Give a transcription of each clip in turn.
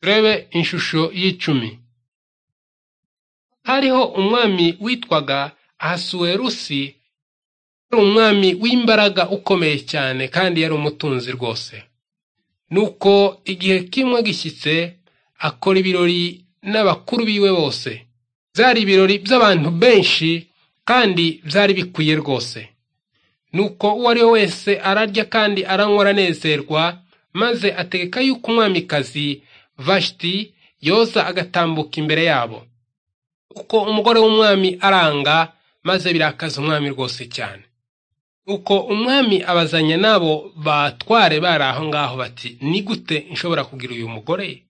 turebe inshusho y'icumi hariho umwami witwaga ahasuwerusi yari umwami w'imbaraga ukomeye cyane kandi yari umutunzi rwose nuko igihe kimwe gishyitse akora ibirori n'abakuru biwe bose byari ibirori by'abantu benshi kandi byari bikwiye rwose nuko uwo ari we wese ararya kandi aranywa aranezerwa maze ategeka yuko umwamikazi vashiti yoza agatambuka imbere yabo uko umugore w'umwami aranga maze birakaza umwami rwose cyane uko umwami abazanya n'abo batware bari aho ngaho bati ni gute nshobora kugira uyu mugore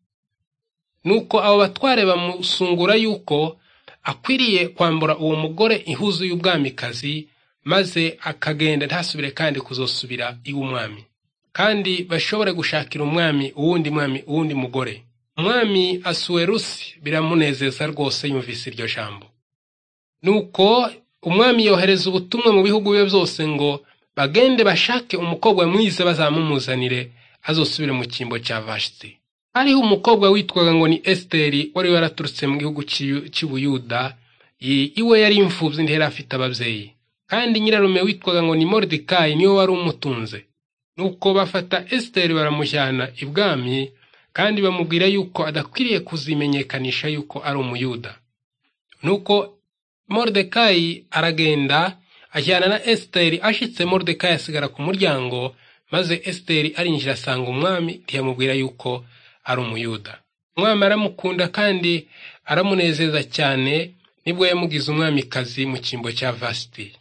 nuko abo batware bamusungura yuko akwiriye kwambura uwo mugore ihuzu y'ubwamikazi maze akagenda ntasubire kandi kuzosubira iw'umwami kandi bashobore gushakira umwami uwundi mwami uwundi mugore umwami asuwerusi biramunezeza rwose yumvise iryo jambo nuko umwami yohereza ubutumwa mu bihugu bye byose ngo bagende bashake umukobwa mwiza bazamumuzanire azosubire mu cyimbo cya vashiti hariho umukobwa witwaga ngo ni esiteri wari waraturutse mu gihugu cy'ubuyuda iwe yari imfubyi ntihera afite ababyeyi kandi nyirarume witwaga ngo ni moridikayi niwe wari umutunze nuko bafata esiteri baramujyana ibwami kandi bamubwira yuko adakwiriye kuzimenyekanisha yuko ari umuyuda nuko moridekayi aragenda ajyana na esiteri ashitse moridekayi asigara ku muryango maze esiteri arinjira asanga umwami ntiyamubwira yuko ari umuyuda umwami aramukunda kandi aramunezeza cyane nibwo yamugize umwamikazi mu cyimbo cya vasiti